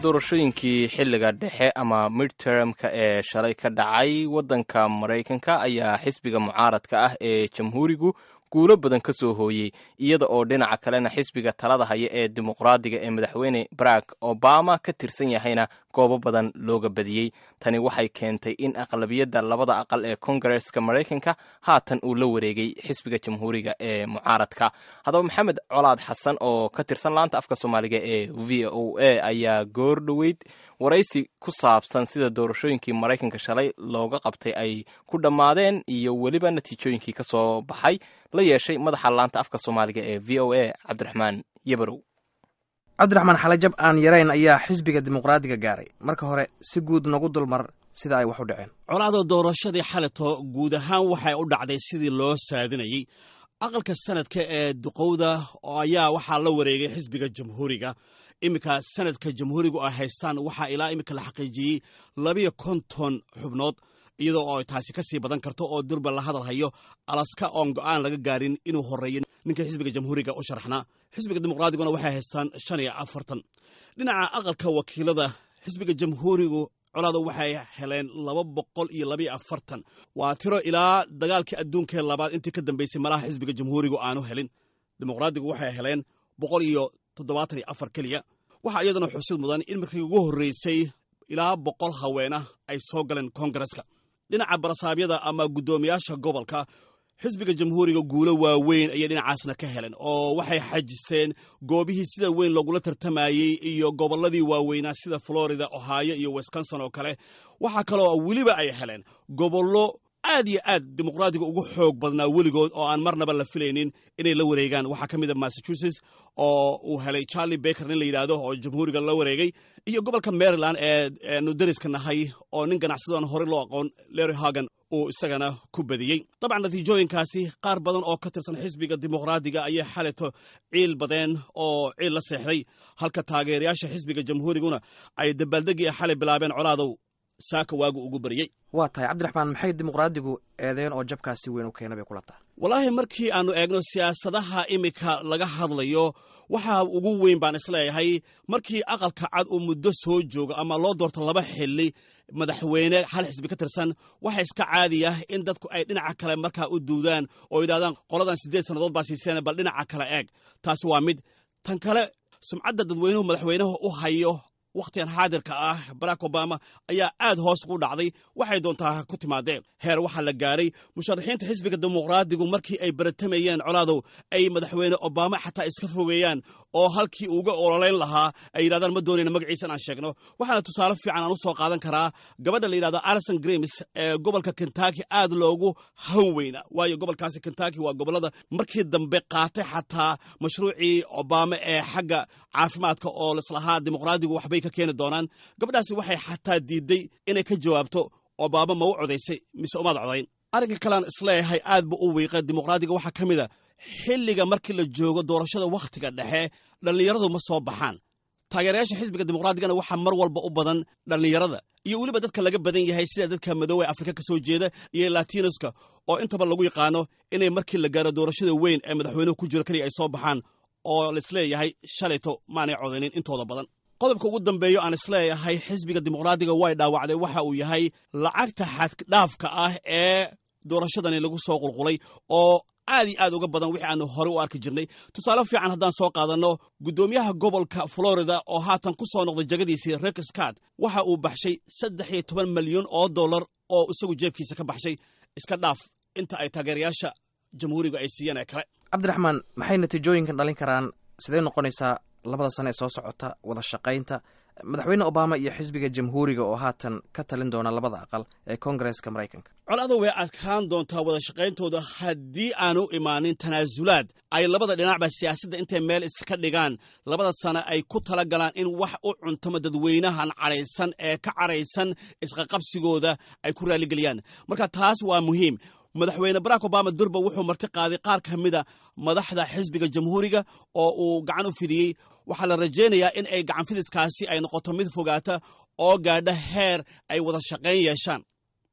doorashooyinkii xilliga dhexe ama midtermka ee shalay ka dhacay waddanka maraykanka ayaa xisbiga mucaaradka ah ee jamhuurigu guulo badan ka soo hooyey iyada oo dhinaca kalena xisbiga talada haya ee dimuqraadiga ee madaxweyne barack obama ka tirsan yahayna goobo badan looga badiyey tani waxay keentay in aqlabiyadda labada aqal ee kongareska maraykanka haatan uu la wareegay xisbiga jamhuuriga ee mucaaradka haddaba maxamed colaad xasan oo ka tirsan laanta afka soomaaliga ee v o a ayaa goor dhoweyd waraysi ku saabsan sida doorashooyinkii maraykanka shalay looga qabtay ay ku dhammaadeen iyo weliba natiijooyinkii ka soo baxay la yeeshay madaxa laanta afka soomaaliga ee v o a cabdiraxmaan yabarow cabdiraxmaan xalajab aan yarayn ayaa xisbiga dimuqraadiga gaaray marka hore si guud nagu dulmar sida ay wax u dhaceen colaado doorashadii xaleto guud ahaan waxay u dhacday sidii loo saadinayey aqalka sanadka ee duqowda ayaa waxaa la wareegay xisbiga jamhuuriga iminka sanadka jamhuurigu ay haystaan waxaa ilaa iminka la xaqiijiyey labiyo konton xubnood iyadoo oo taasi ka sii badan karto oo durba la hadal hayo alaska oon go'aan laga gaarin inuu horeeyo ninka xisbiga jamhuuriga u sharaxnaa xisbiga dimuqraadiguna waxay haystaan shan iyo afartan dhinaca aqalka wakiilada xisbiga jamhuurigu colaada waxay heleen laba boqol iyo labayo afartan waa tiro ilaa dagaalkii adduunkee labaad intii ka dambeysay malaha xisbiga jamhuurigu aanu helin dimuqraadigu waxay heleen boqol iyo toddobaatan iyo afar keliya waxaa iyadana xusid mudan in markii ugu horreysay ilaa boqol haweena ay soo galeen koongareska dhinaca barasaabyada ama guddoomiyaasha gobolka xisbiga jamhuuriga guulo waaweyn ayay dhinacaasna ka heleen oo waxay xajiseen goobihii sida weyn loogula tartamayey iyo gobolladii waaweynaa sida florida ohio iyo wisconsin oo kale waxaa kaloo weliba ay heleen gobollo aad iyo aad dimuqraadiga ugu xoog badnaa weligood oo aan marnaba la filaynin inay la wareegaan waxaa ka mid a massachusetts oo uu helay charlie baker nin la yidhaahdo oo jamhuuriga la wareegay iyo gobolka maryland ee nu dariska nahay oo nin ganacsadoon horey loo aqoon larry hagan uu isagana ku badiyey dabcan natiijooyinkaasi qaar badan oo ka tirsan xisbiga dimuqraadiga ayay xaleto ciil badeen oo ciil la seexday halka taageerayaasha xisbiga jamhuuriguna ay dabaaldegii xalay bilaabeen colaadow saaka waagu ugu baryey waa tahay cabdiraxmaan maxay dimuqraadigu eedeen oo jabkaasi weyn u keena bay kula tahay wallaahi markii aannu eegno siyaasadaha iminka laga hadlayo waxaa ugu weyn baan isleeyahay markii aqalka cad uu muddo soo joogo ama loo doorto laba xili madaxweyne hal xisbi ka tirsan waxa iska caadiya in dadku ay dhinaca kale markaa u duudaan oo yidhahdaan qoladan siddeed sannadood baa siiseen bal dhinaca kale eeg taasi waa mid tan kale sumcadda dadweynuhu madaxweynaha u hayo wakhtigan xaadirka ah barack obama ayaa aad hoos ugu dhacday waxay doontaa ku timaadeen heer waxaa la gaaray musharaxiinta xisbiga dimuqraadigu markii ay baratamayeen colaadow ay madaxweyne obama xataa iska fogeeyaan oo halkii uga ololayn lahaa ay yidhahdaan ma doonayna magaciisa inaan sheegno waxaana tusaale fiican aan u soo qaadan karaa gabadha la yidhahdo alison grims ee gobolka kentucky aad loogu han weyna waayo gobolkaasi kentucky waa gobollada markii dambe qaatay xataa mashruucii obama ee xagga caafimaadka oo lislahaa dimuqraadigu waxbay ka keeni doonaan gabadhaasi waxay xataa diidday inay ka jawaabto obama ma u codaysay mise umaad codayn arrinka kalean isleeyahay aad bu u wiiqa dimuqraadiga waxaa ka mid a xilliga markii la joogo doorashada wakhtiga dhexe dhallinyaradu ma soo baxaan taageerayaasha xisbiga dimuqraadigana waxaa mar walba u badan dhallinyarada iyo weliba dadka laga badan yahay sida dadka madoowe afrika ka soo jeeda iyo latinoska oo intaba lagu yaqaano inay markii la gaaro doorashada weyn ee madaxweynuhu ku jiro keliya ay soo baxaan oo laisleeyahay shalayto maanay codaynin intooda badan qodobka ugu dambeeyo aan isleeyahay xisbiga dimuqraadiga way dhaawacday waxa uu yahay lacagta xaddhaafka ah ee doorashadani lagu soo qulqulay oo aad iyo aad uga badan wixii aanu horey u arki jirnay tusaale fiican haddaan soo qaadanno guddoomiyaha gobolka florida oo haatan ku soo noqday jegadiisii rex scott waxa uu baxshay saddex iyo toban malyan oo dollar oo isagu jeebkiisa ka baxshay iska dhaaf inta ay taageerayaasha jamhuuriga ay siiyeen ee kale cabdiraxmaan maxay natiijooyinkan dhalin karaan sidee noqonaysaa labada sane ee soo socota wada shaqaynta madaxweyne obama iyo xisbiga jamhuuriga oo haatan ka talin doona labada aqal ee koongareska maraykanka colada way adkaan doontaa wada shaqayntooda haddii aanu imaanin tanaasulaad ay labada dhinacba siyaasadda intay meel iska dhigaan labada sane ay ku tala galaan in wax u cuntamo dadweynahan cadhaysan ee ka cadhaysan isqaqabsigooda ay ku raaligeliyaan marka taas waa muhiim madaxweyne barack obama durba wuxuu marti qaaday qaar ka mida madaxda xisbiga jamhuuriga oo uu gacan u fidiyey waxaa la rajaynayaa in ay gacan fidiskaasi ay noqoto mid fogaata oo gaadha heer ay wada shaqayn yeeshaan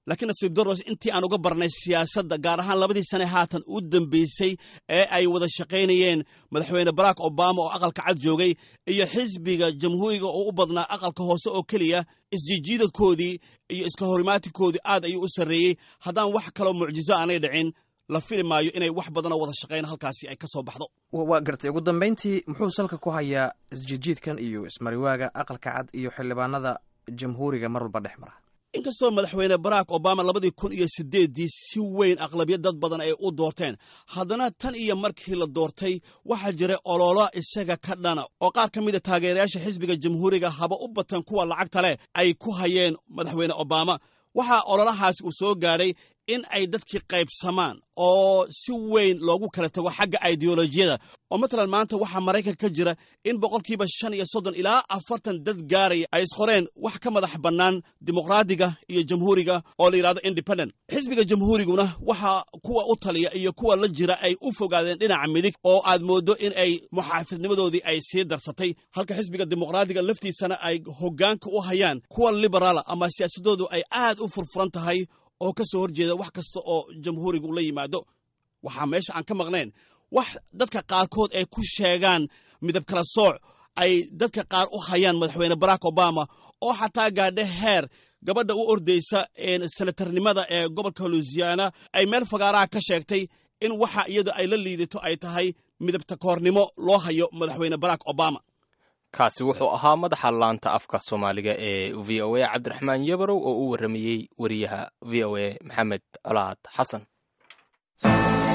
laakiin nasiib daros intii aan uga barnay siyaasadda gaar ahaan labadii sane haatan u dambeysay ee ay wada shaqaynayeen madaxweyne barack obama oo aqalka cad joogay iyo xisbiga jamhuuriga oo u badnaa aqalka hoose oo keliya isjijiidadkoodii iyo iska horimaatikoodii aad ayuu u sarreeyey haddaan wax kaloo mucjizo aanay dhicin la fili maayo inay wax badanoo wada shaqayn halkaasi ay ka soo baxdo waa gartay ugu dambayntii muxuu salka ku hayaa isjijiidkan iyo ismariwaaga aqalka cad iyo xildhibaanada jamhuuriga mar walba dhex mara inkastoo madaxweyne barack obama labadii kun iyo siddeeddii si weyn aqlabiya dad badan ay u doorteen haddana tan iyo markii la doortay waxaa jiray ololo isaga ka dhana oo qaar ka mida taageerayaasha xisbiga jamhuuriga haba u batan kuwa lacagta leh ay ku hayeen madaxweyne obama waxaa ololahaasi uu soo gaadhay in ay dadkii qaybsamaan oo si weyn loogu kala tago xagga ideolojiyada oo matalan maanta waxaa maraykanka ka jira in boqolkiiba shan iyo soddon ilaa afartan dad gaaraya ay isqoreen wax ka madax bannaan dimuqraadiga iyo jamhuuriga oo la yidhahdo independent xisbiga jamhuuriguna waxaa kuwa u taliya iyo kuwa la jira ay u fogaadeen dhinaca midig oo aad mooddo in ay muxaafidnimadoodii ay sii darsatay halka xisbiga dimuqraadiga laftiisana ay hoggaanka u hayaan kuwa liberaala ama siyaasadoodu ay aad u furfuran tahay oo ka soo horjeeda wax kasta oo jamhuurigu la yimaado waxaa meesha aan ka maqnayn wax dadka qaarkood ay ku sheegaan midab kala sooc ay dadka qaar u hayaan madaxweyne barack obama oo xataa gaadhe heer gabadha u ordaysa senatarnimada ee gobolka luisiana ay meel fagaaraha ka sheegtay in waxa iyada ay la liidato ay tahay midabta koornimo loo hayo madaxweyne barack obama kaasi wuxuu ahaa madaxa laanta afka soomaaliga ee v o a cabdiraxmaan yabarow oo u warramayey wariyaha v o a maxamed colaad xasan